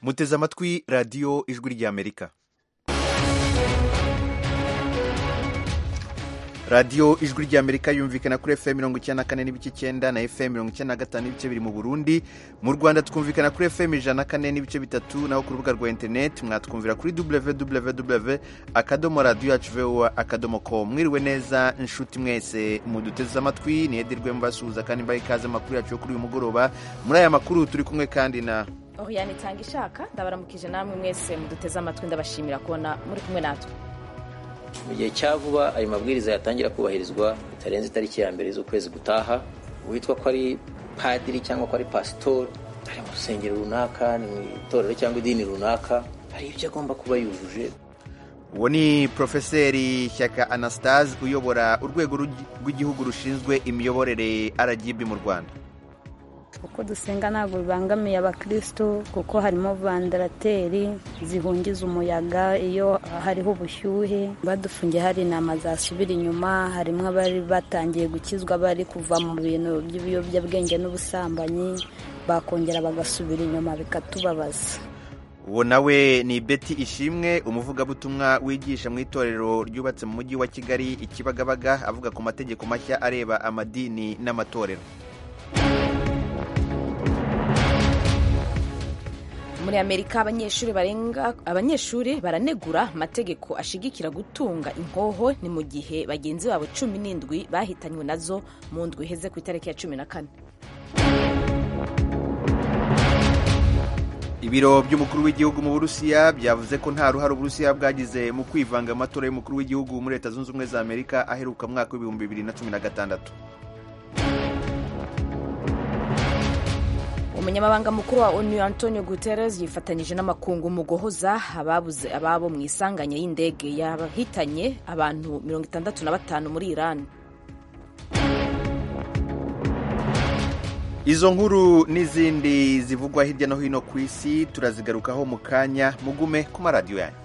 muteze amatwi radiyo ijwi ry'amerika radiyo ijwi ry'amerika yumvikana kuri fm mirongo icyenda na kane n'ibice icyenda na fm mirongo icyenda na gatanu n'ibice biri mu burundi mu rwanda twumvikana kuri fm ijana na kane n'ibice bitatu naho ku rubuga rwa interineti mwatwumvira kuri www akadomo radiyo yacu voa akadomo com mwiriwe neza inshuti mwese muduteze amatwi niyedirwe mbasuhuza kandi mbaye ikaze amakuru yacu yo kuri uyu mugoroba muri aya makuru turi kumwe kandi na Oriane itanga ishaka ndabaramukije namwe mwese muduteze amatwi ndabashimira kubona muri kumwe natwe mu gihe cya vuba ayo mabwiriza yatangira kubahirizwa bitarenze itariki ya mbere z'ukwezi gutaha uwitwa ko ari padiri cyangwa ko ari pasitori ari mu rusengero runaka ni mu itorero cyangwa idini runaka hari ibyo agomba kuba yujuje uwo ni porofeseri shyaka anastase uyobora urwego rw'igihugu rushinzwe imiyoborere rgb mu rwanda uko dusenga ntabwo bibangamiye abakristo kuko harimo vandarateri zihungiza umuyaga iyo hariho ubushyuhe badufungiye hari intama zasubira inyuma harimo abari batangiye gukizwa bari kuva mu bintu by'ibiyobyabwenge n'ubusambanyi bakongera bagasubira inyuma bikatubabaza uwo nawe ni beti ishimwe umuvugabutumwa wigisha mu itorero ryubatse mu mujyi wa kigali ikibagabaga avuga ku mategeko mashya areba amadini n'amatorero muri amerika abanyeshuri barenga abanyeshuri baranegura amategeko ashigikira gutunga inkoho ni mu gihe bagenzi babo cumi n'indwi bahitanywe nazo mu ndwi iheze ku itariki ya cumi na kane ibiro by'umukuru w'igihugu mu burusiya byavuze ko nta ruhare uburusiya bwagize mu kwivanga amatora y'umukuru w'igihugu muri leta zunze ubumwe za amerika aheruka mwaka w'ibihumbi bibiri na cumi na gatandatu umunyamabanga mukuru wa onu antonio guterres yifatanyije n'amakungu mu guhoza ababuze ababo mu isanganya y'indege yahitanye abantu mirongo itandatu na batanu muri iran izo nkuru n'izindi zivugwa hirya no hino ku isi turazigarukaho mu kanya mugume ku maradiyo yanyu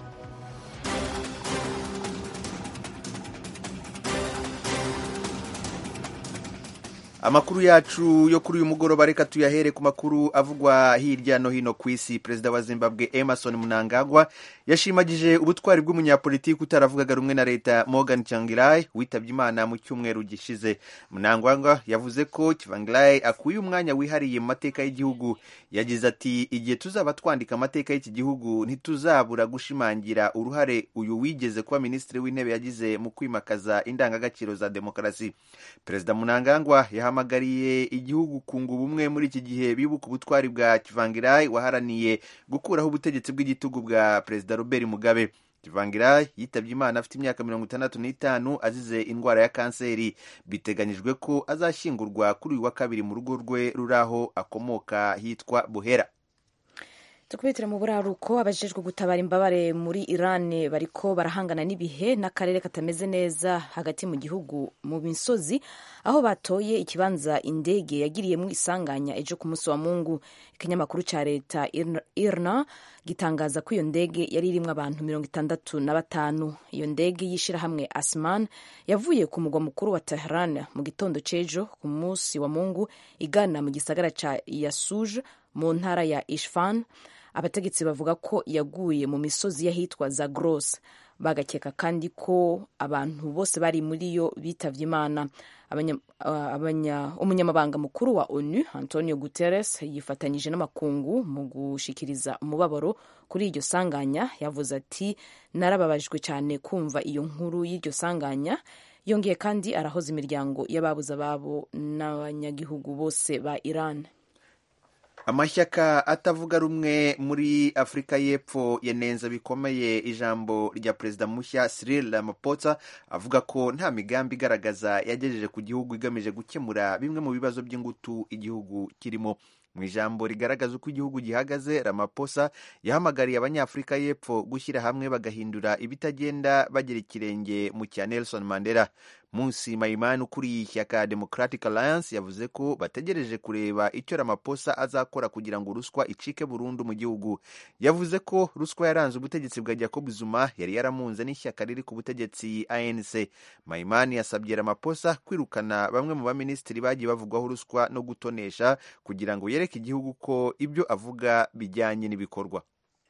amakuru yacu yo kuri uyu mugoroba reka tuyahere ku makuru avugwa hirya no hino ku isi perezida wa zimbabwe emerson mnangagwa yashimagije ubutwari bw'umunyapolitiki utaravugaga rumwe na leta morgan changirai witabye imana mu cyumweru gishize mnangagwa yavuze ko changirai akuye umwanya wihariye mu mateka y'igihugu yagize ati igihe tuzaba twandika amateka y'iki gihugu ntituzabura gushimangira uruhare uyu wigeze kuba minisitiri w'intebe yagize mu kwimakaza indangagaciro za demokarasi perezida mnangagwa yahamagariye igihugu kunga ubumwe muri iki gihe bibuka ubutwari bwa kivangirai waharaniye gukuraho ubutegetsi bw'igitugu bwa perezida robert mugabe kivangirai yitabye imana afite imyaka mirongo itandatu n'itanu azize indwara ya kanseri biteganyijwe ko azashyingurwa kuri uyu wa kabiri mu rugo rwe ruri aho akomoka hitwa buhera tukubitire mu buraruko abajejwe gutabara imbabare muri iran bariko barahangana n'ibihe n'akarere katameze neza hagati mu gihugu mu misozi aho batoye ikibanza indege yagiriyemo isanganya ejo ku munsi wa mungu ikinyamakuru cya leta irna gitangaza ko iyo ndege yari irimo abantu mirongo itandatu na batanu iyo ndege y'ishyirahamwe asman yavuye ku mugwa mukuru wa tehran mu gitondo c'ejo ku munsi wa mungu igana mu gisagara ca yasuj mu ntara ya ishfan abategetsi bavuga ko yaguye mu misozi y'ahitwa zagros bagakeka kandi ko abantu bose bari muri yo bitavye imana umunyamabanga mukuru wa onu antonio guterres yifatanyije n'amakungu mu gushikiriza umubabaro kuri iryo sanganya yavuze ati narababajwe cyane kumva iyo nkuru y'iryo sanganya yongeye kandi arahoza imiryango y'ababuze ababo n'abanyagihugu bose ba iran amashyaka atavuga rumwe muri afurika y'epfo yanenza bikomeye ijambo rya perezida mushya Cyril Ramaphosa avuga ko nta migambi igaragaza yagejeje ku gihugu igamije gukemura bimwe mu bibazo by'ingutu igihugu kirimo mu ijambo rigaragaza uko igihugu gihagaze Ramaphosa yahamagariye abanyafurika y'epfo gushyira hamwe bagahindura ibitagenda bagera ikirenge mu cya Nelson Mandela Munsi Maimani ukuriye ishyaka Democratic Alliance yavuze ko bategereje kureba icyo Ramaphosa azakora kugira ngo ruswa icike burundu mu gihugu yavuze ko ruswa yaranze ubutegetsi bwa Jacob Zuma yari yaramunze n'ishyaka riri ku butegetsi ANC Maimani yasabye Ramaphosa kwirukana bamwe mu baminisitiri bagiye bavugwaho ruswa no gutonesha kugira ngo yereka igihugu ko ibyo avuga bijyanye n'ibikorwa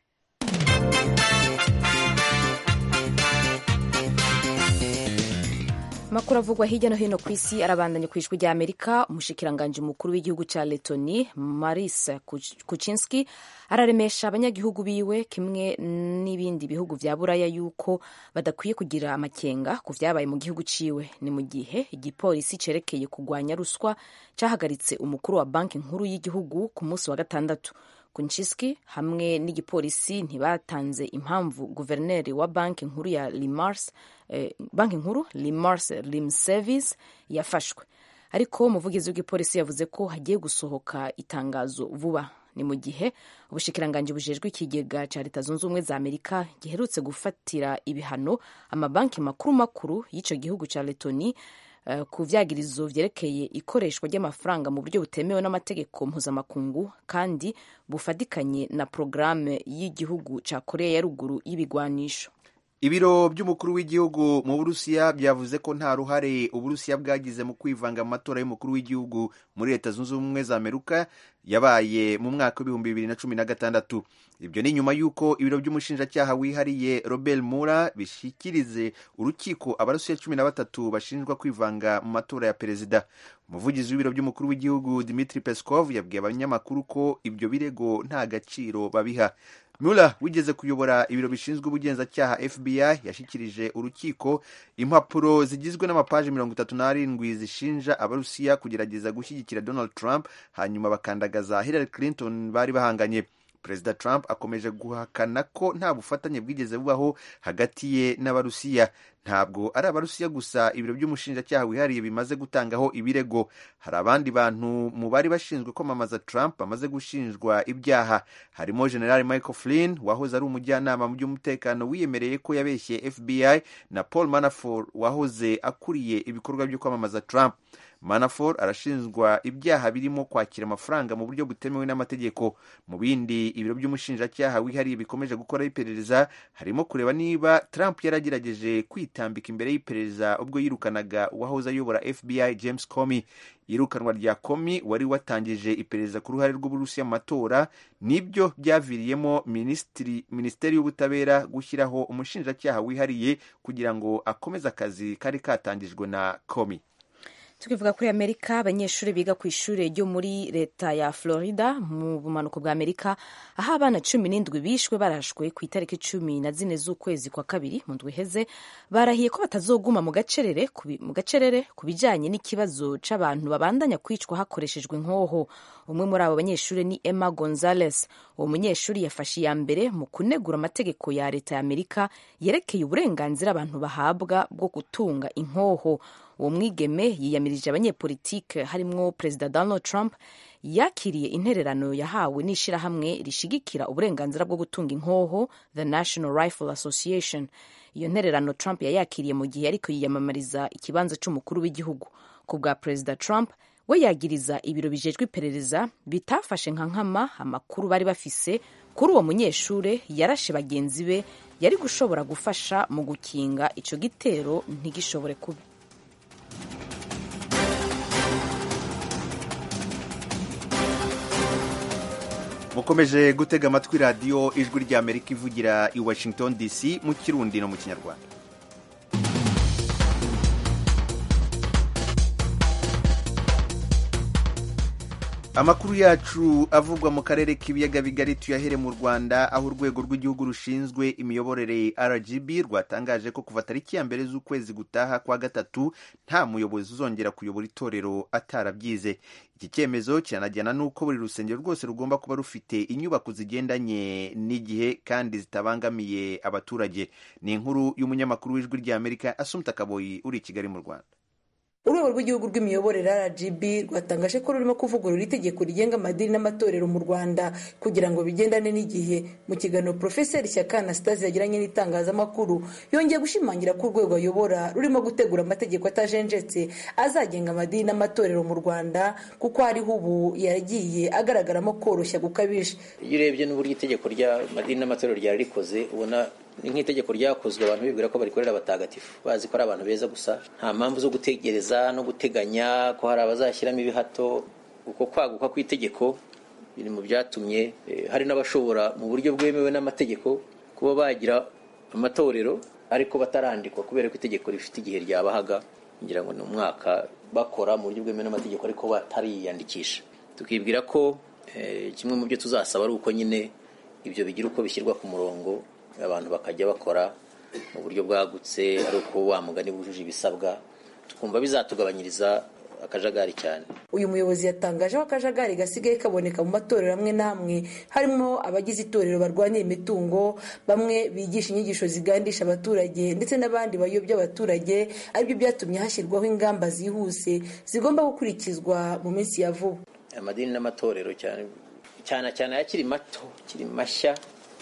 amakuru avugwa hirya no hino ku isi arabandanya ku ijwi rya amerika umushikiranganji mukuru w'igihugu cya letoni maris kuchinski araremesha abanyagihugu biwe kimwe n'ibindi bihugu vya buraya yuko badakwiye kugira amakenga ku vyabaye mu gihugu ciwe ni mu gihe igipolisi cerekeye kugwanya ruswa cahagaritse umukuru wa banki nkuru y'igihugu ku munsi wa gatandatu Kunchisky hamwe n'igipolisi ntibatanze impamvu guverineri wa banki nkuru ya Limars eh, banki nkuru Limars Limservice yafashwe ariko umuvugizi w'igipolisi yavuze ko hagiye gusohoka itangazo vuba ni mu gihe ubushikiranganji bujejwe ikigega ca leta zunze ubumwe za amerika giherutse gufatira ibihano amabanki makuru makuru y'ico gihugu ca letoni Uh, ku vyagirizo vyerekeye ikoreshwa ry'amafaranga mu buryo butemewe n'amategeko mpuzamakungu kandi bufadikanye na porogaramu y'igihugu ca korea ya ruguru y'ibigwanisho ibiro by'umukuru w'igihugu mu burusiya byavuze ko nta ruhare uburusiya bwagize mu kwivanga mu matora y'umukuru w'igihugu muri leta zunze ubumwe za amerika yabaye mu mwaka w'ibihumbi bibiri na cumi na gatandatu ibyo ni nyuma y'uko ibiro by'umushinjacyaha wihariye robert mura bishyikirize urukiko abarusiya cumi na batatu bashinjwa kwivanga mu matora ya perezida umuvugizi w'ibiro by'umukuru w'igihugu dimitri peskov yabwiye abanyamakuru ko ibyo birego nta gaciro babiha Mueller wigeze kuyobora ibiro bishinzwe ubugenzacyaha FBI yashyikirije urukiko impapuro zigizwe n'amapaji mirongo itatu n'arindwi zishinja abarusiya kugerageza gushyigikira Donald Trump hanyuma bakandagaza Hillary Clinton bari bahanganye perezida Trump akomeje guhakana ko nta bufatanye bwigeze bubaho hagati ye n'abarusiya ntabwo ari abarusiya gusa ibiro by'umushinjacyaha wihariye bimaze gutangaho ibirego hari abandi bantu mu bari bashinzwe kwamamaza Trump bamaze gushinjwa ibyaha harimo general Michael Flynn wahoze ari umujyanama mu by'umutekano wiyemereye ko yabeshye FBI na Paul Manafort wahoze akuriye ibikorwa byo kwamamaza Trump Manafort arashinjwa ibyaha birimo kwakira amafaranga mu buryo butemewe n'amategeko mu bindi ibiro by'umushinjacyaha wihariye bikomeje gukora iperereza harimo kureba niba Trump yaragerageje kwitambika imbere y'iperereza ubwo yirukanaga uwahoze ayobora FBI James Comey iyirukanwa rya Comey wari watangije iperereza ku ruhare rw'Uburusiya mu matora nibyo byaviriyemo minisiteri y'ubutabera gushyiraho umushinjacyaha wihariye kugira ngo akomeze akazi kari katangijwe na Comey tukivuga kuri amerika abanyeshuri biga ku ishuri ryo muri leta ya florida mu bumanuko bwa amerika aho abana cumi n'indwi bishwe barashwe ku itariki cumi na zine z'ukwezi kwa kabiri mu ndwi iheze barahiye ko batazoguma mu gacerere mu gacerere ku bijyanye n'ikibazo c'abantu babandanya kwicwa hakoreshejwe inkoho umwe muri abo banyeshuri ni emma gonzales uwo munyeshuri yafashe iya mbere mu kunegura amategeko ya leta ya amerika yerekeye uburenganzira abantu bahabwa bwo gutunga inkoho uwo mwigeme yiyamirije abanyepolitike harimwo perezida donald trump yakiriye intererano yahawe n'ishyirahamwe rishigikira uburenganzira bwo gutunga inkoho the national rifle association iyo ntererano trump yayakiriye mu gihe ariko yiyamamariza ikibanza cy'umukuru w'igihugu ku bwa perezida trump we yagiriza ibiro bijejwe iperereza bitafashe nka nkama amakuru bari bafise kuri uwo munyeshure yarashe bagenzi be yari gushobora gufasha mu gukinga ico gitero ntigishobore kuba mukomeje gutega amatwi radiyo ijwi ry'amerika ivugira i washington dc mu kirundi no mu kinyarwanda amakuru yacu avugwa mu karere k'ibiyaga bigari tuyahere mu rwanda aho urwego rw'igihugu rushinzwe imiyoborere rgb rwatangaje ko kuva tariki ya mbere z'ukwezi gutaha kwa gatatu nta muyobozi uzongera kuyobora itorero atarabyize iki cyemezo kiranajyana n'uko buri rusengero rwose rugomba kuba rufite inyubako zigendanye n'igihe kandi zitabangamiye abaturage ni inkuru y'umunyamakuru w'ijwi ry'amerika asumta kaboyi uri i kigali mu rwanda urwego rw'igihugu rw'imiyoborere rgb rwatangaje ko rurimo kuvugurura itegeko rigenga amadini n'amatorero mu rwanda kugira ngo bigendane n'igihe mu kiganiro porofeseri shyaka anastase yagiranye n'itangazamakuru yongeye gushimangira ko urwego ayobora rurimo gutegura amategeko atajenjetse azagenga amadini n'amatorero mu rwanda kuko hariho ubu yagiye agaragaramo koroshya gukabije iyo urebye n'uburyo itegeko ry'amadini n'amatorero ryari rikoze ubona ni nk'itegeko ryakozwe abantu bibwira ko barikorera abatagatifu bazi ko ari abantu beza gusa nta mpamvu zo gutegereza no guteganya ko hari abazashyiramo ibihato uko kwaguka kw'itegeko biri mu byatumye hari n'abashobora mu buryo bwemewe n'amategeko kuba bagira amatorero ariko batarandikwa kubera ko itegeko rifite igihe ryabahaga ngira ngo ni umwaka bakora mu buryo bwemewe n'amategeko ariko batariyandikisha tukibwira ko kimwe mu byo tuzasaba ari uko nyine ibyo bigira uko bishyirwa ku murongo abantu bakajya bakora mu buryo bwagutse ari uko wa mugani bujuje ibisabwa tukumva bizatugabanyiriza akajagari cyane uyu muyobozi yatangaje ko akajagari gasigaye kaboneka mu matorero amwe n'amwe harimo abagize itorero barwanira imitungo bamwe bigisha inyigisho zigandisha abaturage ndetse n'abandi bayobya abaturage aribyo byatumye hashyirwaho ingamba zihuse zigomba gukurikizwa mu minsi ya vuba amadini n'amatorero cyane cyane cyane akiri mato akiri mashya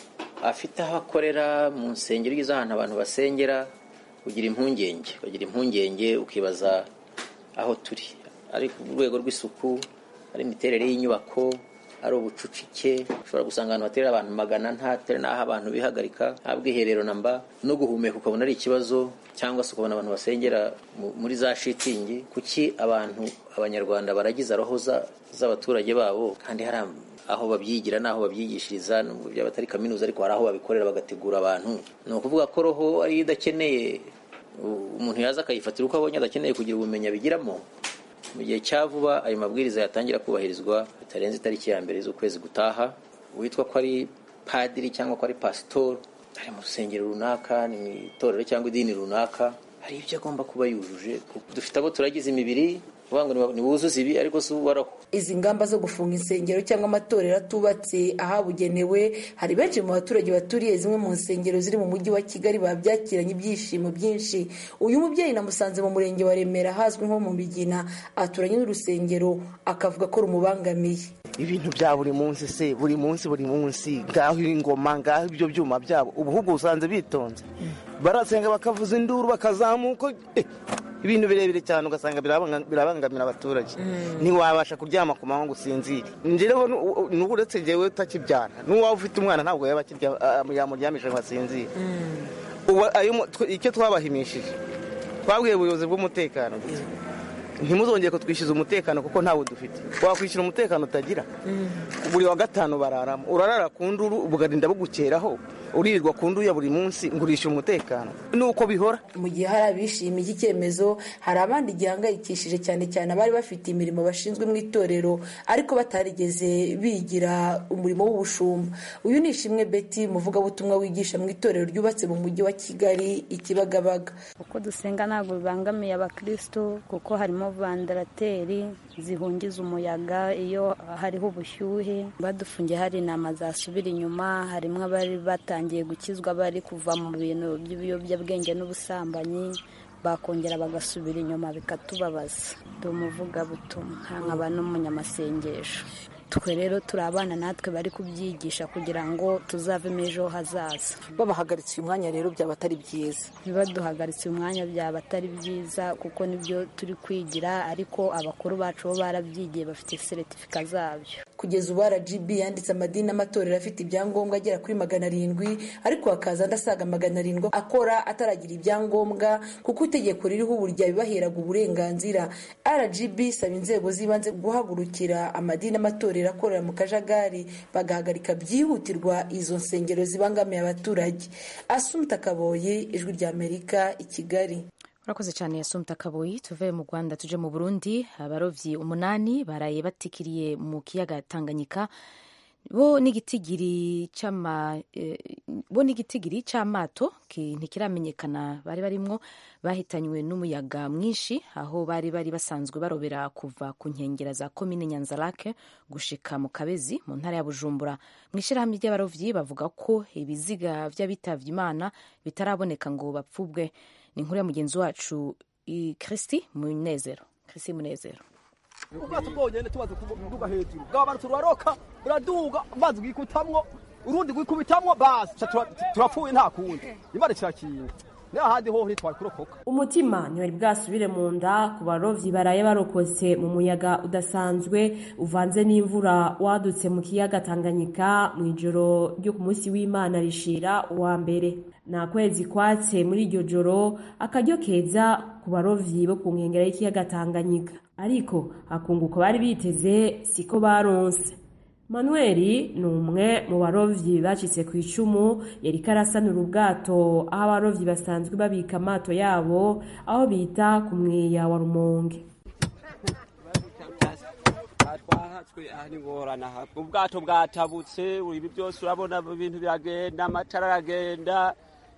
afite aho akorera mu nsengero ugeze ahantu abantu basengera ugira impungenge ugira impungenge ukibaza aho turi ari ku rwego rw'isuku ari imiterere y'inyubako ari ubucucike ushobora gusanga ahantu haterera abantu magana ntatere n'aho abantu bihagarika nta bwiherero namba no guhumeka ukabona ari ikibazo cyangwa se ukabona abantu basengera muri za shitingi kuki abantu abanyarwanda baragize roho z'abaturage babo kandi hari aho babyigira n'aho babyigishiriza nubwo byaba atari kaminuza ariko hari aho babikorera bagategura abantu ni ukuvuga ko roho ariyo idakeneye umuntu yaza akayifatira uko abonye adakeneye kugira ubumenyi abigiramo mu gihe cya vuba ayo mabwiriza yatangira kubahirizwa bitarenze itariki ya mbere z'ukwezi gutaha uwitwa ko ari padiri cyangwa ko ari pasitori ari mu rusengero runaka ni mu itorero cyangwa idini runaka hari ibyo agomba kuba yujuje dufite abo turagize imibiri ngo ntibuzuze ibi ariko si uwaraho izi ngamba zo gufunga insengero cyangwa amatorero atubatse ahabugenewe hari benshi mu baturage baturiye zimwe mu nsengero ziri mu mujyi wa kigali babyakiranye ibyishimo byinshi uyu mubyeyi namusanze mu murenge wa remera ahazwi nko mu migina aturanye n'urusengero akavuga ko rumubangamiye ibintu bya buri munsi se buri munsi buri munsi ngaho ingoma ngaho ibyo byuma byabo ubuhugu usanze bitonze barasenga bakavuza induru bakazamuka ibintu birebire cyane ugasanga birabangamira abaturage ntiwabasha kuryama ku manywa ngo usinzire njyewe n'ubu uretse njyewe utakibyara n'uwaba ufite umwana ntabwo yaba yamuryamisha ngo asinzire icyo twabahimishije twabwiye ubuyobozi bw'umutekano ntimuzongere kutwishyuza umutekano kuko ntawe dufite wakwishyura umutekano utagira buri wa gatanu bararamo urarara ku nduru bugarinda bugukeraho uririrwa ku nduru ya buri munsi ngurisha umutekano nuko bihora mu gihe hari abishimiye iki cyemezo hari abandi gihangayikishije cyane cyane abari bafite imirimo bashinzwe mu itorero ariko batarigeze bigira umurimo w'ubushumba uyu ni ishimwe beti umuvugabutumwa wigisha mu itorero ryubatse mu mujyi wa kigali ikibagabaga uko dusenga ntabwo bibangamiye abakirisitu kuko harimo vandarateri zihungiza umuyaga iyo hariho ubushyuhe badufungiye hari inama zasubira inyuma harimo abari batangiye gukizwa bari kuva mu bintu by'ibiyobyabwenge n'ubusambanyi bakongera bagasubira inyuma bikatubabaza ndi umuvugabutumwa nkaba n'umunyamasengesho twe rero turi abana natwe bari kubyigisha kugira ngo tuzavemo ejo hazaza babahagaritse uyu mwanya rero byaba atari byiza ntibaduhagaritse uyu mwanya byaba atari byiza kuko nibyo turi kwigira ariko abakuru bacu bo barabyigiye bafite seretifika zabyo kugeza ubu rgb yanditse amadini n'amatorero afite ibyangombwa agera kuri magana arindwi ariko hakaza andi asaga magana arindwi akora ataragira ibyangombwa kuko itegeko ririho ubu ryabibaheraga uburenganzira rgb isaba inzego z'ibanze guhagurukira amadini n'amatorero akorera mu kajagari bagahagarika byihutirwa izo nsengero zibangamiye abaturage asumta kaboye ijwi ry'amerika i kigali urakoze cyane yasumta kaboyi tuve mu rwanda tuje mu burundi abarovyi umunani baraye batikiriye mu kiyaga tanganyika bo n'igitigiri c'ama bo n'igitigiri c'amato ntikiramenyekana bari barimwo bahitanywe n'umuyaga mwinshi aho bari bari basanzwe barobera kuva ku nkengera za komine nyanzarake gushika mu kabezi mu ntara ya bujumbura mu ishyirahamwe ry'abarovyi bavuga ko ibiziga vy'abitavye imana bitaraboneka ngo bapfubwe ni inkuru ya mugenzi wacu kristi munezero kristi munezero ubwato bwonyene tubaze kuduga hejuru bwaba turaroka buraduga amazi bwikutamwo urundi gwikubitamwo basi turapfuye nta kundi imana kirakinga n'ahandi hoho ntitwari kurokoka umutima ntiwari bwasubire mu nda ku barovyi baraye barokotse mu muyaga udasanzwe uvanze n'imvura wadutse mu kiyaga tanganyika mu ijoro ryo ku munsi w'imana rishira uwa mbere nta kwezi kwatse muri iryo joro akaryo keza ku barovyi bo ku nkengera y'ikiyaga tanganyika ariko akunguko bari biteze siko baronse manuel ni umwe mu barovyi bacitse ku icumu yariko arasanura ubwato aho abarovyi basanzwe babika amato yabo aho bita ku mweya wa rumonge twahatswe aha ni ngorana aha ubwato bwatabutse ibi byose urabona ibintu biragenda amatara aragenda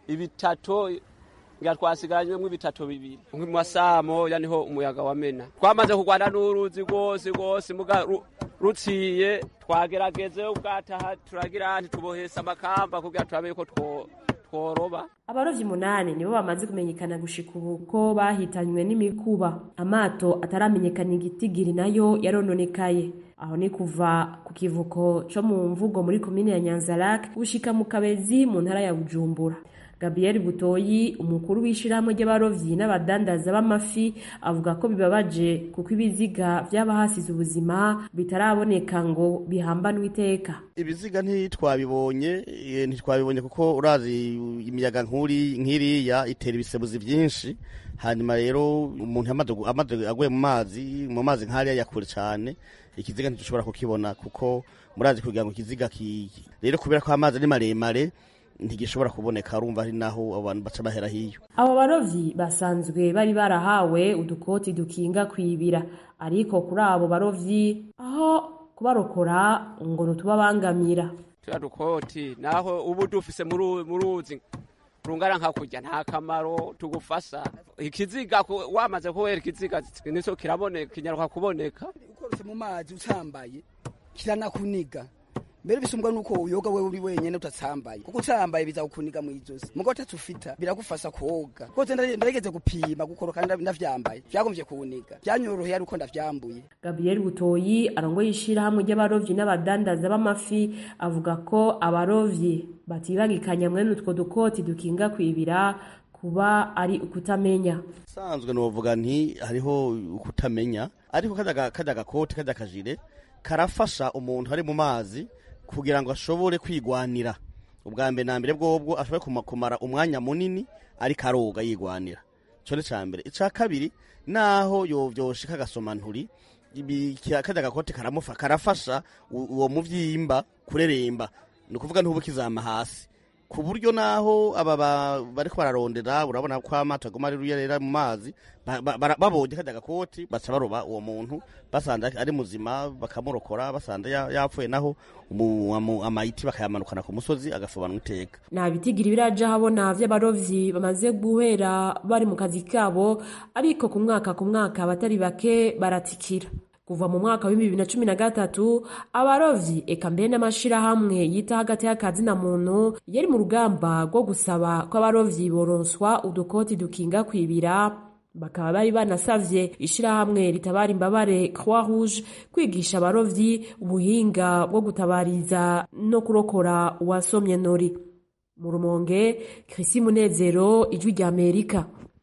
ibitato nga twasigaranyemo ibitato bibiri mu masamo ya niho umuyaga wamena twamaze kurwana n'uruzi rwose rwose muga ru- ruciye twagerageze ubwato aha turagira ntitubohese amakamba kugira turabe ko two- tworoba abarovyi umunani nibo bamaze kumenyekana gushika ubu ko bahitanywe n'imikuba amato ataramenyekana igitigiri nayo yarononekaye aho ni kuva ku kivuko co mu mvugo muri komine ya nyanzarake gushika mu kabezi mu ntara ya bujumbura gabriel butoyi umukuru w'ishirahamwe ry'abarovyi n'abadandaza b'amafi avuga ko bibabaje kuko ibiziga vy'abahasize ubuzima bitaraboneka ngo bihambanwe iteka ibiziga ntitwabibonye eh, ntitwabibonye kuko urazi imiyaga nkuri nkiriya itera ibisebuzi byinshi hanyuma rero umuntu amaze gu- amaze aguye mu mazi mu mazi nk'ariya ya kure cyane ikiziga ntidushobora kukibona kuko murazi kugira ngo ikiziga ki rero kubera ko amazi ari maremare ntigishobora kuboneka urumva ari naho abantu baca bahera hiyo abo barovyi basanzwe bari barahawe udukoti dukinga kwibira ariko kuri abo barovyi aho kubarokora ngo ntutubabangamira turiya dukoti naho ubu dufise mu ru- mu ruzi rungana nka kurya nta kamaro tugufasa ikiziga ku- wamaze kubera ikiziga nico kiraboneka kinyaruka kuboneka ukorose mu mazi utambaye kiranakuniga mbere bisumbwa nuko uyoga wewe uri wenyene utatsambaye kuko utsambaye biza kukuniga mu izosi mugo tatufita biragufasa koga koze ndarigeze gupima gukoroka nda- ndavyambaye vyagomvye kuwuniga vyanyoroheye ariko ndavyambuye gabriel butoyi arongoye ishirahamwe ry'abarovyi n'abadandaza b'amafi avuga ko abarovyi batibagikanya mwene utwo dukoti dukinga kwibira kuba ari ukutamenya sanzwe novuga nti hariho ukutamenya ariko kajya ga- kajya gakoti kajya kajire karafasha umuntu ari mu mazi kugira ngo ashobore kwigwanira ubwa mbere na mbere bwobwo ashobore kuma- kumara umwanya munini ariko aroga yigwanira ico ni ca mbere ica kabiri naho yovyoshika agasoma nturi ibi- kya- kajya gakoti karamufa karafasha u- uwo muvyimba kureremba ni ukuvuga ntubu kizama hasi ku buryo naho aba ba- bariko bararondera urabona ko amato aguma ari ruyerera mu mazi ba- ba- bara- babonye kajya gakoti baca baroba uwo muntu basanze ari muzima bakamurokora basanze ya- yapfuye naho umu- amu- amayiti bakayamanukana ku musozi agasobanwa iteka nta bitigiri biraja habona vy'abarovyi bamaze guhera bari mu kazi kabo ariko ku mwaka ku mwaka abatari bake baratikira kuva mu mwaka wa bibiri na cumi na gatatu abarovyi eka mbere n'amashirahamwe yita hagati y'akazi na muntu yari mu rugamba rwo gusaba ko abarovyi boronswa udukoti dukinga kwibira bakaba bari banasavye ishirahamwe ritabara imbabare croix rouge kwigisha abarovyi ubuhinga bwo gutabariza no kurokora uwasomye nori mu rumonge krisi munezero ijwi rya amerika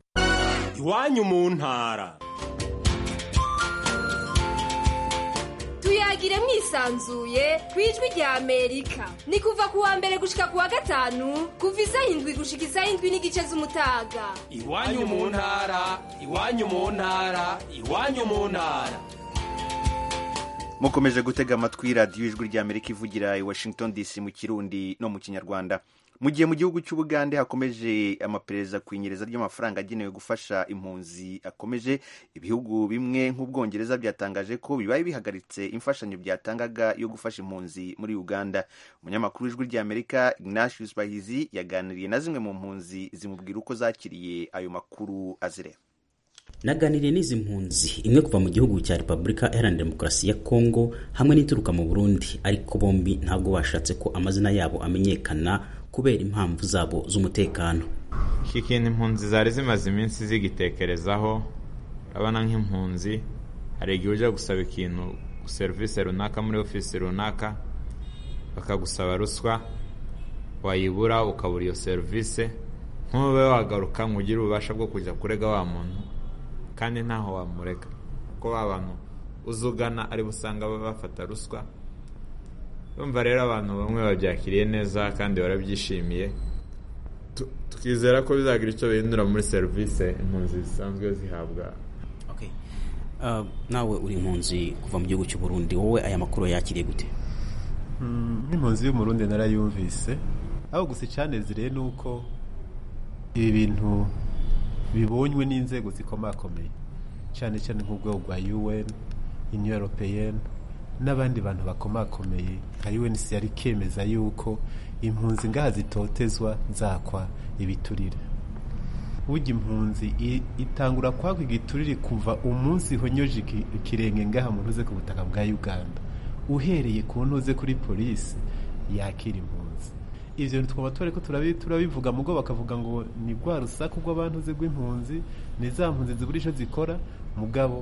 iwanyu mu ntara tuyagire mwisanzuye ku ijwi rya amerika ni kuva ku wa mbere gushika ku wa gatanu kuva isaha indwi gushika isaha indwi n'igice z'umutaga iwanyu mu ntara iwanyu mu ntara iwanyu mu ntara mukomeje gutega amatwi radiyo ijwi rya amerika ivugira i washington dc mu kirundi no mu kinyarwanda mu gihe mu gihugu cy'ubugande hakomeje amaperereza ku inyereza ry'amafaranga agenewe gufasha impunzi akomeje ibihugu bimwe nk'ubwongereza byatangaje ko bibaye bihagaritse imfashanyo byatangaga yo gufasha impunzi muri uganda umunyamakuru w'ijwi rya amerika ignatius bahizi yaganiriye na zimwe mu mpunzi zimubwira uko zakiriye ayo makuru azireba naganiriye n'izi mpunzi imwe kuva mu gihugu cya repubulika iharanira demokarasi ya kongo hamwe n'ituruka mu burundi ariko bombi ntabwo bashatse ko amazina yabo amenyekana kubera impamvu zabo z'umutekano iki kintu impunzi zari zimaze iminsi zigitekerezaho urabona nk'impunzi hari igihe ujya gusaba ikintu serivisi runaka muri ofisi runaka bakagusaba ruswa wayibura ukabura iyo serivisi nk'ube wagaruka ngo ugire ububasha bwo kujya kurega wa muntu kandi ntaho wamurega kuko ba bantu uzugana ari busanga bafata ruswa urumva rero abantu bamwe babyakiriye neza kandi barabyishimiye tukizera ko bizagira icyo bihindura muri serivisi impunzi zisanzwe zihabwa nawe uri impunzi kuva mu gihugu cy'u Burundi wowe aya makuru yakiriye gute nk'impunzi y'umurundi narayumvise aho gusa icanezereye ni uko ibi bintu bibonywe n'inzego zikomakomeye cyane cyane nk'urwego rwa un union européenne n'abandi bantu bakomakomeye nka UNHCR ikemeza yuko impunzi ngaha zitotezwa zakwa ibiturire burya impunzi itangura kwakwa igiturire kuva umunsi honyoje ikirenge ngaha mu ntuze ku butaka bwa uganda uhereye ku ntuze kuri polisi yakira impunzi ivyo twaba twariko turabivuga mugo bakavuga ngo ni rwa rusaku rw'abantu ze rw'impunzi ni za mpunzi zibura ico zikora mugabo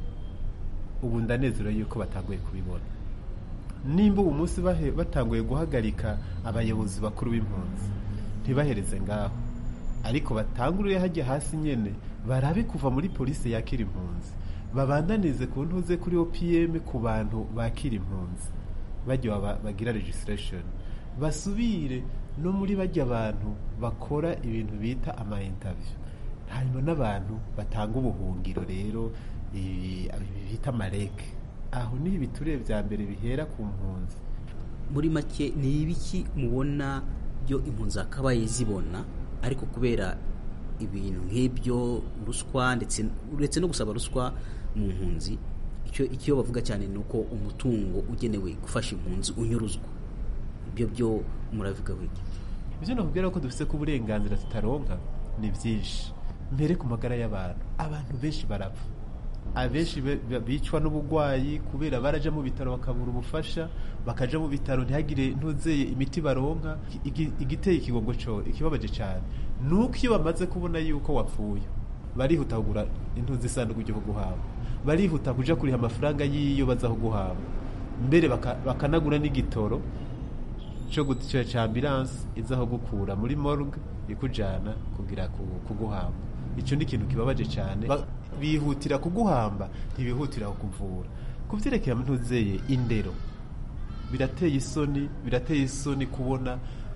ubu ndanezerewe yuko batanguye kubibona nimba ubu munsi batanguye guhagarika abayobozi bakuru b'impunzi ntibahereze ngaho ariko batanguriye hajya hasi nyene barabe kuva muri polisi yakira impunzi babandanize ku ntuze kuri opm ku bantu bakira impunzi bajya bagira registration basubire no muri bajya abantu bakora ibintu bita ama interview hanyuma n'abantu batanga ubuhungiro rero bita mareke aho niho ibiturire bya mbere bihera ku mpunzi muri make ni ibiki mubona byo impunzi zakabaye zibona ariko kubera ibintu nk'ibyo ruswa ndetse uretse no gusaba ruswa mu mpunzi icyo icyo bavuga cyane ni uko umutungo ugenewe gufasha impunzi unyuruzwa ibyo byo muravuga wiki ibyo nakubwira ko dufite ko uburenganzira tutaronka ni byinshi mbere ku magara y'abantu abantu benshi barapfa abenshi bicwa n'uburwayi kubera baraja mu bitaro bakabura ubufasha bakaja mu bitaro ntihagire ntuzeye imiti baronka igiteye ikigongo cyo ikibabaje cyane nuko iyo bamaze kubona yuko wapfuye barihuta kugura intuzi isanduku ryo kuguhamba barihuta kuja kuriha amafaranga y'iyo baza kuguhamba mbere bakanagura n'igitoro cyo gutica cya ambulance izaho gukura muri morgue ikujana kugira kuguhamba icyo ni ikintu kibabaje cyane bihutira kuguhamba ntibihutira kukuvura ku byerekeye ntuzeye indero birateye isoni birateye isoni kubona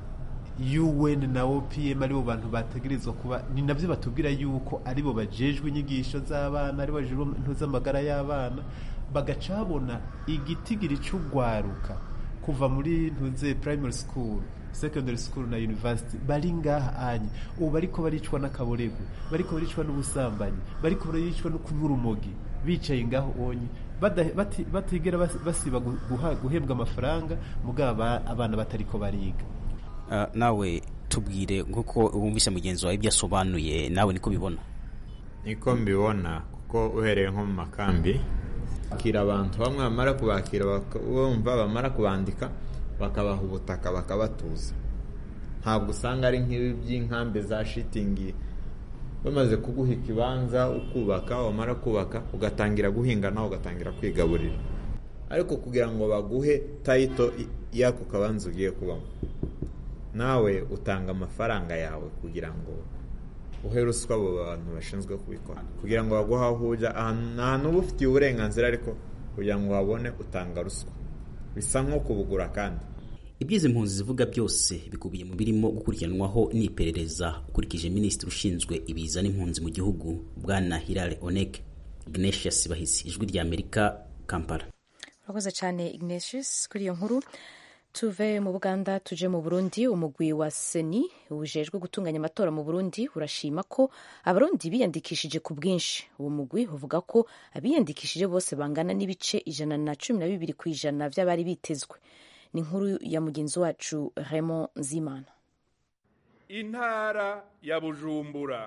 UN na OPM aribo bantu bategerezwa kuba ni nabyo batubwira yuko aribo bajejwe inyigisho z'abana aribo bajejwe ntuzamagara y'abana bagacabona igitigiri cy'ugwaruka kuva muri ntuze primary school secondary school na university bari ngaha anye ubu bariko baricwa n'akaborego bariko baricwa n'ubusambanyi bariko baricwa no kunywa urumogi bicaye ngaho onye batigera basiba guhembwa amafaranga mugabo abana batariko bariga nawe tubwire nk'uko wumvise mugenzi wawe ibyo asobanuye nawe niko bibona niko mbibona kuko uhereye nko mu makambi bakira abantu bamwe bamara kubakira bumva bamara kubandika bakabaha ubutaka bakabatuza ntabwo usanga ari nk'ibi by'inkambi za shitingi bamaze kuguha ikibanza ukubaka wamara kubaka ugatangira guhinga nawe ugatangira kwigaburira ariko kugira ngo baguhe tayito y'ako kabanza ugiye kubamo nawe utanga amafaranga yawe kugira ngo uhe ruswa abo bantu bashinzwe kubikora kugira ngo baguhe aho ujya ahantu uba ufitiye uburenganzira ariko kugira ngo wabone utanga ruswa bisa nko kubugura kandi ibyizi impunzi zivuga byose bikubiye mu birimo gukurikiranwaho n'iperereza ukurikije minisitiri ushinzwe ibiza n'impunzi mu gihugu bwana hirare onek ignatius bahisi ijwi rya amerika kampala urakoze cyane ignatius kuri iyo nkuru tuve mu buganda tuje mu burundi umugwi wa seni ujejwe gutunganya amatora mu burundi urashima ko abarundi biyandikishije ku bwinshi uwo mugwi uvuga ko abiyandikishije bose bangana n'ibice ijana na cumi na bibiri ku ijana by'abari bitezwe ni inkuru ya mugenzi wacu Raymond Nzimana intara ya bujumbura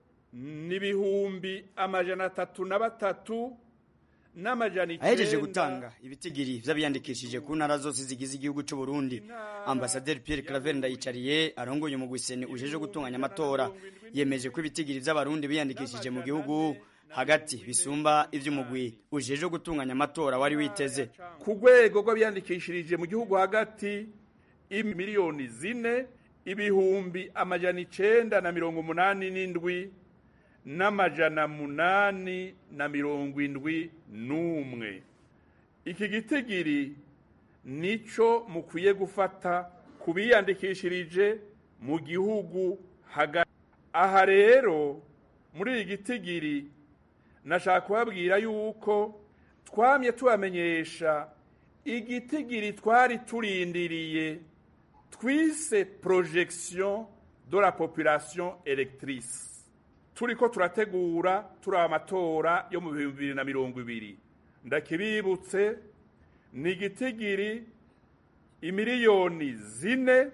n'ibihumbi amajana atatu na batatu n'amajana ahejeje gutanga ibitigiri vy'abiyandikishije ku ntara zose zigize igihugu c'u Burundi ambasaderi Pierre Claver Ndayicariye arongoye umugwiseni ujeje gutunganya amatora yemeje ko ibitigiri vy'abarundi biyandikishije mu gihugu hagati bisumba ivy'umugwi ujeje gutunganya amatora wari witeze ku rwego rw'abiyandikishirije mu gihugu hagati imiliyoni zine ibihumbi amajana icenda na mirongo umunani n'indwi n'amajana munani na mirongo indwi n'umwe iki gitigiri nico mukwiye gufata ku biyandikishirije mu gihugu hagati aha rero muri iyi gitigiri nashaka kubabwira yuko twamye tubamenyesha igitigiri twari turindiriye twise projection de la population electrice turiko turategura turi amatora yo mu bihumbi bibiri na mirongo ibiri ndakibibutse ni igitigiri imiliyoni zine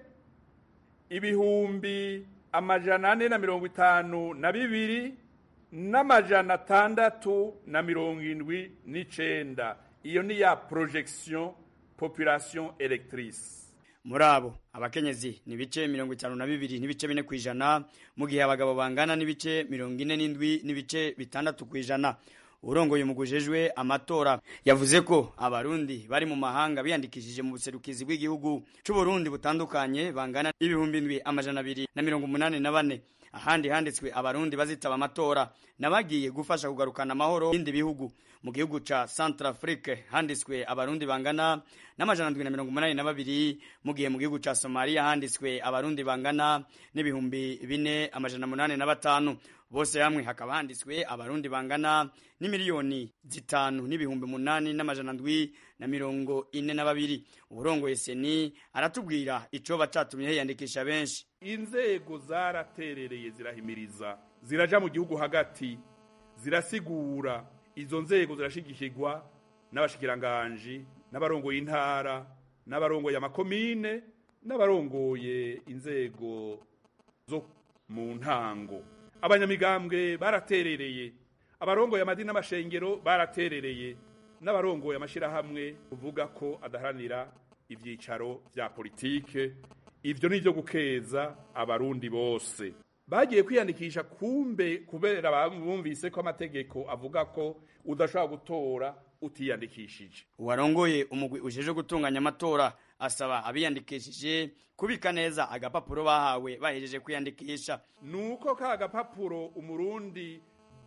ibihumbi amajana ane na mirongo itanu na bibiri n'amajana atandatu na mirongo indwi n'icenda iyo ni ya projection population electrice muri abo abakenyezi ni ibice mirongo itanu na bibiri n'ibice bine ku ijana mu gihe abagabo bangana n'ibice mirongo ine n'indwi n'ibice bitandatu ku ijana urongoye umugujejwe amatora yavuze ko abarundi bari mu mahanga biyandikishije mu buserukizi bw'igihugu c'uburundi butandukanye bangana n'ibihumbi indwi amajana abiri na mirongo umunani na bane ahandi handitswe abarundi bazitaba amatora nabagiye gufasha kugarukana amahoro y'ibindi bihugu mu gihugu ca Centrafrique handitswe abarundi bangana n'amajana ndwi na mirongo umunani na babiri mu gihe mu gihugu ca Somalia handitswe abarundi bangana n'ibihumbi bine amajana munani na batanu bose hamwe hakaba handitswe abarundi bangana n'imiliyoni zitanu n'ibihumbi munani n'amajana ndwi na mirongo ine na babiri uburongoye seni aratubwira icoba catumye hiyandikisha benshi inzego zaraterereye zirahimiriza ziraja mu gihugu hagati zirasigura izo nzego zirashigikirwa n'abashikiranganji n'abarongoye intara n'abarongoye amakomine n'abarongoye inzego zo mu ntango abanyamigambwe baraterereye abarongoye amadini n'amashengero baraterereye n'abarongoye amashirahamwe uvuga ko adaharanira ivyicaro vya politike ivyo ni ivyo gukeza abarundi bose bagiye kwiyandikisha kumbe kubera bumvise ko amategeko avuga ko udashobora gutora utiyandikishije uwarongoye umugwi ujeje gutunganya amatora asaba abiyandikishije kubika neza agapapuro bahawe bahejeje kwiyandikisha nuko ka gapapuro umurundi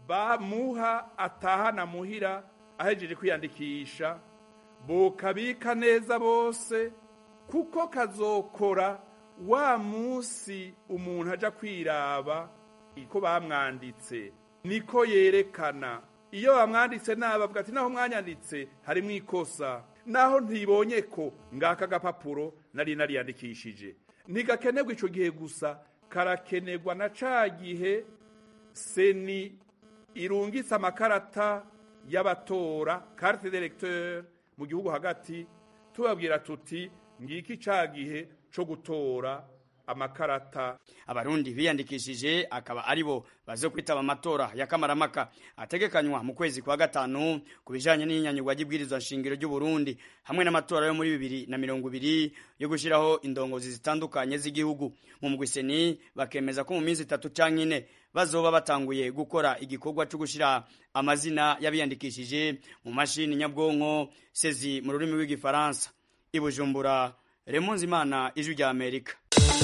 bamuha atahana muhira ahejeje kwiyandikisha bokabika neza bose kuko kazokora wa munsi umuntu aja kwiraba iko bamwanditse niko yerekana iyo bamwanditse nabi avuga ati naho mwanyanditse harimo ikosa naho ntibonye ko ngaka gapapuro nari nariyandikishije ntigakenerwa ico gihe gusa karakenerwa na ca gihe seni irungitse amakarata y'abatora carte d'électeur mu gihugu hagati tubabwira tuti ngiki ca gihe co gutora amakarata abarundi biyandikishije akaba aribo bazo kwitaba amatora ya kamaramaka ategekanywa mu kwezi kwa gatanu ku bijanye n'inyanyugwa ry'ibwirizwa nshingiro ry'u Burundi hamwe n'amatora yo muri bibiri na mirongo ibiri yo gushiraho indongozi zitandukanye z'igihugu mu mugwiseni bakemeza ko mu minsi itatu canke ine bazoba batanguye gukora igikorwa cyo gushira amazina y'abiyandikishije mu mashini nyabwonko sezi mu rurimi rw'igifaransa ibujumbura Remonzi Imana ijwi rya Amerika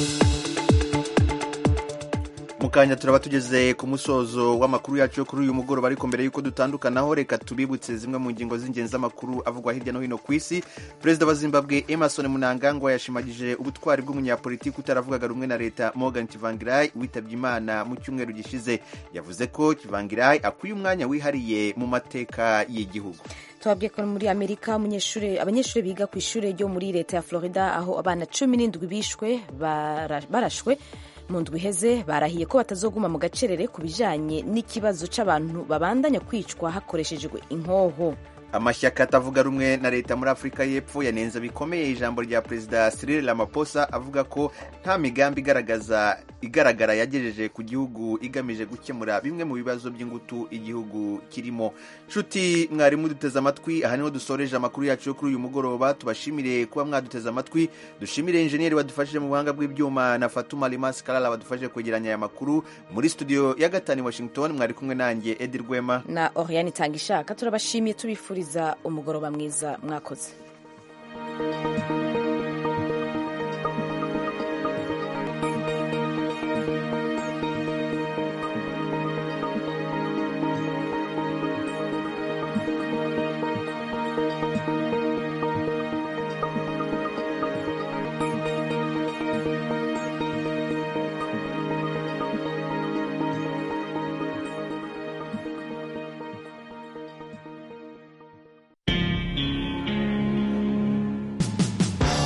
mukanya turaba tugeze ku musozo w'amakuru yacu yo kuri uyu mugoroba ariko mbere y'uko dutandukanaho reka tubibutse zimwe mu ngingo z'ingenzi z'amakuru avugwa hirya no hino ku isi perezida wa zimbabwe emerson munangagwa yashimagije ubutwari bw'umunyapolitiki utaravugaga rumwe na leta morgan kivangirai witabye imana mu cyumweru gishize yavuze ko kivangirai akwiye umwanya wihariye mu mateka y'igihugu tubabwiye ko muri amerika abanyeshuri biga ku ishuri ryo muri leta ya florida aho abana cumi n'indwi bishwe barashwe mu ndwi iheze barahiye ko batazoguma mu gacerere ku bijyanye n'ikibazo cy'abantu babandanya kwicwa hakoreshejwe inkoho amashyaka atavuga rumwe na leta muri afurika y'epfo yanenze bikomeye ijambo rya perezida Cyril Ramaphosa avuga ko nta migambi igaragaza igaragara yagejeje ku gihugu igamije gukemura bimwe mu bibazo by'ingutu igihugu kirimo nshuti mwarimu duteze amatwi aha niho dusoreje amakuru yacu yo kuri uyu mugoroba tubashimire kuba mwaduteze amatwi dushimire injeniyeri wadufashije mu buhanga bw'ibyuma na fatuma rimasi karara wadufashije kwegeranya aya makuru muri studio ya gatanu washington mwari kumwe nanjye edi rwema na oriane itanga ishaka turabashimiye tubifuriza umugoroba mwiza mwakoze